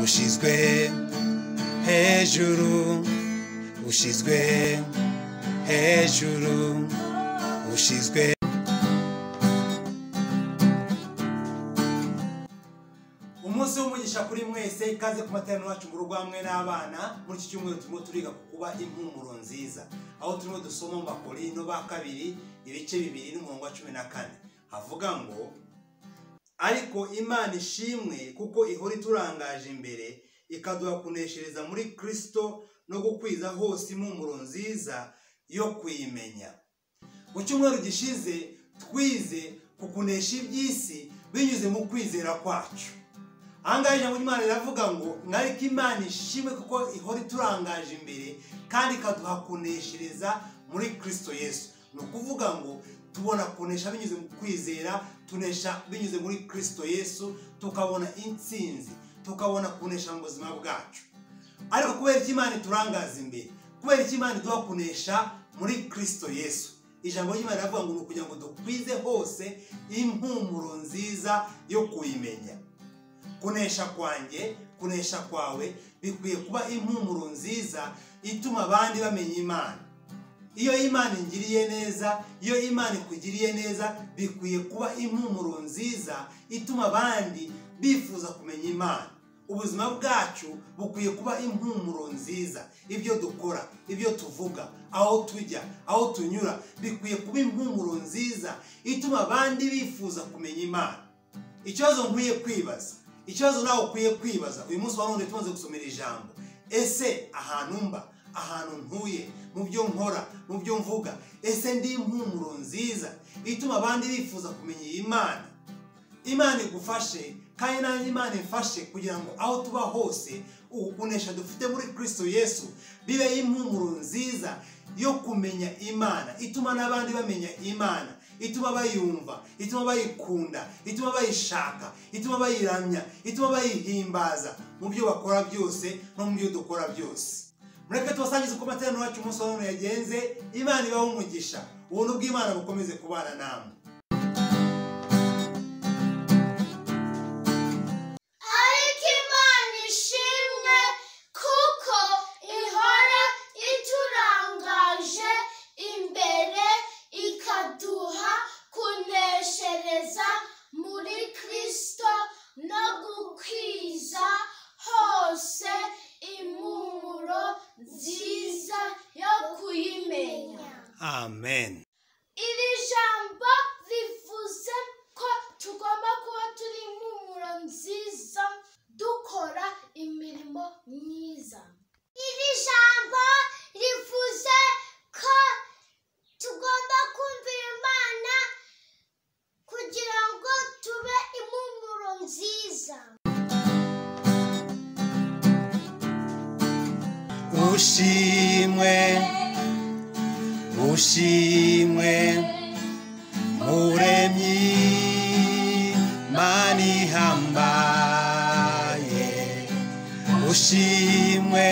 ushyizwe hejuru ushyizwe hejuru ushyizwe umunsi w'umugisha kuri mwese ikaze ku materaniro yacu mu rugo hamwe n'abana muri iki cyumweru turimo turiga ku kuba impumuro nziza aho turimo dusoma mu bakorino ba kabiri ibice bibiri n'umurongo wa cumi na kane havuga ngo ariko imana ishimwe kuko ihora iturangaje imbere ikaduha kuneshereza muri kirisito no gukwiza hose impumuro nziza yo kuyimenya mu cyumweru gishize twize ku kunesha iby'isi binyuze mu kwizera kwacu ahangaha ijambo ry'imana riravuga ngo mwariko imana ishimwe kuko ihora iturangaje imbere kandi ikaduha kuneshereza muri kirisito yesu ni ukuvuga ngo tubona kunesha binyuze mu kwizera tunesha binyuze muri kirisito yesu tukabona intsinzi tukabona kunesha mu buzima bwacu ariko kubera ko imana iturangaza imbere kubera ko imana iduha kunesha muri kirisito yesu ijambo ry'imana riravuga ngo ni ukugira ngo dukwize hose impumuro nziza yo kuyimenya kunesha kwanjye kunesha kwawe bikwiye kuba impumuro nziza ituma abandi bamenya imana iyo imana ingiriye neza iyo imana ikugiriye neza bikwiye kuba impumuro nziza ituma abandi bifuza kumenya imana ubuzima bwacu bukwiye kuba impumuro nziza ibyo dukora ibyo tuvuga aho tujya aho tunyura bikwiye kuba impumuro nziza ituma abandi bifuza kumenya imana ikibazo nkwiye kwibaza ikibazo nawe ukwiye kwibaza uyu munsi wa none tumaze gusomera ijambo ese ahantu mba ahantu ntuye mu byo nkora mu byo mvuga ese ndi impumuro nziza ituma abandi bifuza kumenya iyi mana imana igufashe kandi nanjye imana imfashe kugira ngo aho tuba hose ubukunesha dufite muri kirisito yesu bibe impumuro nziza yo kumenya imana ituma n'abandi bamenya imana ituma bayumva ituma bayikunda ituma bayishaka ituma bayiramya ituma bayihimbaza mu byo bakora byose no mu byo dukora byose mureke tubasangize uko amateraniro yacu umunsi wa none yagenze imana ibaho umugisha ubuntu bw'imana bukomeze kubana namwe ariko imana ishimwe kuko ihora iturangaje imbere ikaduha kuneshereza muri kirisito no gukwiza hose impumuro nziza yo kuyimenya amen iri jambo rivuze ko tugomba kuba turi impumuro nziza dukora imirimo myiza iri jambo rivuze ko tugomba kumvira imana kugira ngo tube impumuro nziza ushimwe ushimwe muremyi mani hambaye ushimwe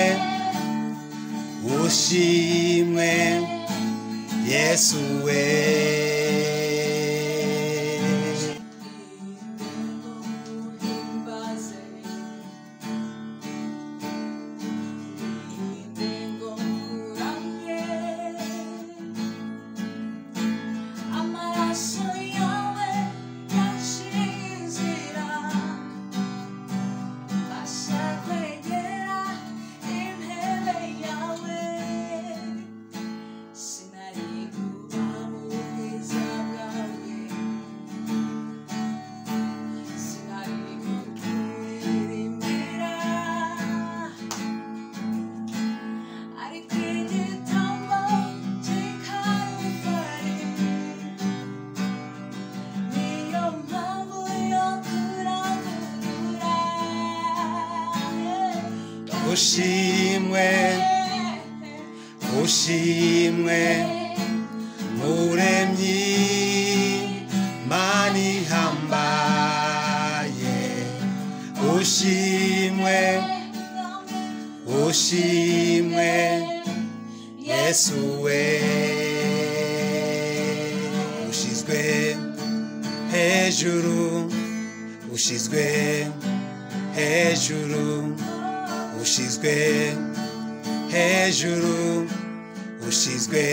ushimwe yesu we Amaraso yawe yanshinzira Mbasha kwegera intebe yawe Sinari kuba mu bwiza bwawe Sinari kukuririmbira ariko igitambo cy'ikaruvari niyo mpamvu yo kuragura ushimwe ushimwe muremyi mani hambaye ushimwe ushimwe yesu we ushyizwe hejuru ushyizwe hejuru ushyizwe hejuru ushyizwe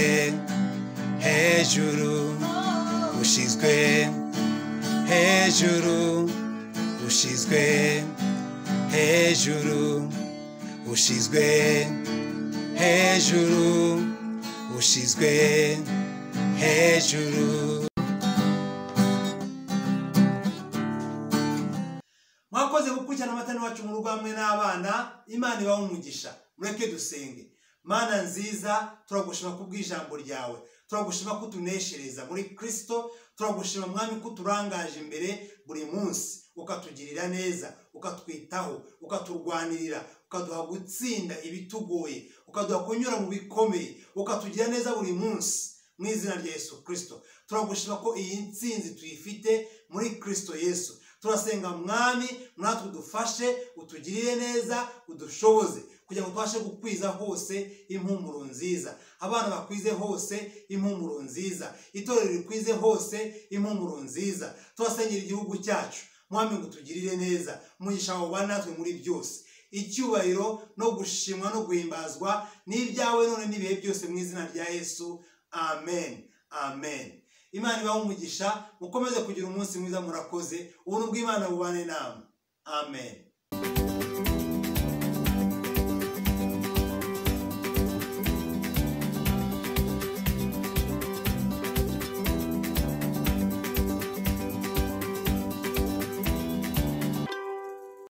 hejuru ushyizwe hejuru ushyizwe hejuru ushyizwe hejuru ushyizwe hejuru mwakoze gukurikirana amatara iwacu mu rugo hamwe n'abana imana ibaho umugisha mureke dusenge mana nziza turagushima kubw'ijambo ryawe turagushima ko utuneshereza muri kirisito turagushima mwami ko uturangaje imbere buri munsi ukatugirira neza ukatwitaho ukaturwanirira ukaduha gutsinda ibitugoye ukaduha kunyura mu bikomeye ukatugira neza buri munsi mu izina rya yesu kirisito turagushima ko iyi nsinzi tuyifite muri kirisito yesu turasenga mwami natwe udufashe utugirire neza udushoboze kugira ngo tubashe gukwiza hose impumuro nziza abana bakwize hose impumuro nziza itorero rikwize hose impumuro nziza turasengera igihugu cyacu mwami ngo utugirire neza umugisha wawe ubane natwe muri byose icyubahiro no gushimwa no guhimbazwa ni ibyawe none n'ibihe byose mu izina rya yesu amen amen imana ibahe umugisha mukomeze kugira umunsi mwiza murakoze ubuntu bw'imana bubane namwe amen